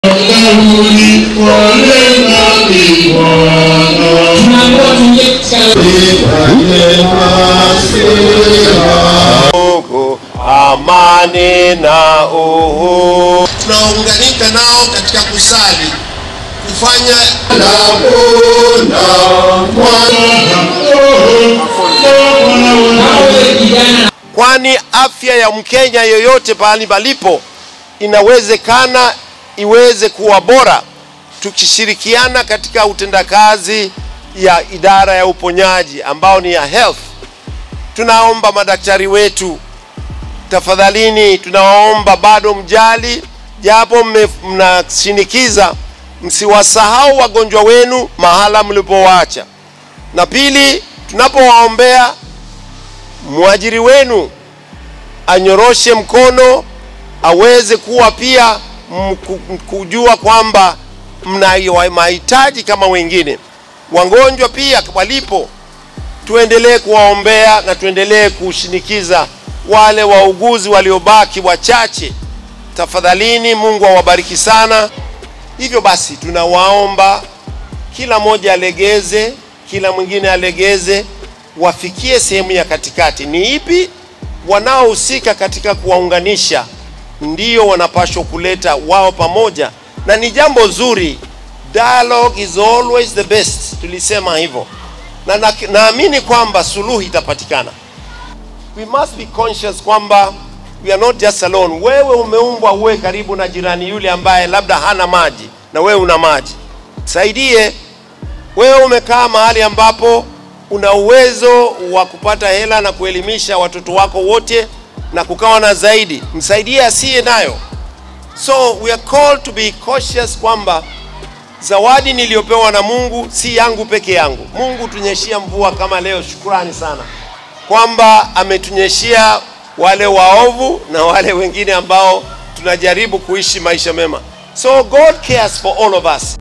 Karuni wale nami Bwana. tunaambiwa tuingie katika Mungu, amani na uhuru. tunaunganika nao katika kusali kufanya nawe kijana kwani afya ya Mkenya yoyote pahali palipo inawezekana iweze kuwa bora tukishirikiana katika utendakazi ya idara ya uponyaji ambao ni ya health. Tunaomba madaktari wetu, tafadhalini, tunawaomba bado mjali, japo mme- mnashinikiza, msiwasahau wagonjwa wenu mahala mlipowaacha. Na pili, tunapowaombea mwajiri wenu anyoroshe mkono aweze kuwa pia mku- kujua kwamba mna mahitaji kama wengine. Wagonjwa pia walipo, tuendelee kuwaombea na tuendelee kushinikiza wale wauguzi waliobaki wachache. Tafadhalini, Mungu awabariki sana. Hivyo basi, tunawaomba kila mmoja alegeze, kila mwingine alegeze, wafikie sehemu ya katikati. Ni ipi? Wanaohusika katika kuwaunganisha ndio wanapaswa kuleta wao pamoja, na ni jambo zuri. Dialogue is always the best, tulisema hivyo, na na- naamini kwamba suluhu itapatikana. We must be conscious kwamba we are not just alone. Wewe umeumbwa uwe karibu na jirani yule ambaye labda hana maji na wewe una maji, saidie. Wewe umekaa mahali ambapo una uwezo wa kupata hela na kuelimisha watoto wako wote na kukawa na zaidi, msaidie asiye nayo. So we are called to be cautious kwamba zawadi niliyopewa na Mungu si yangu peke yangu. Mungu tunyeshia mvua kama leo, shukrani sana kwamba ametunyeshia wale waovu na wale wengine ambao tunajaribu kuishi maisha mema. So God cares for all of us.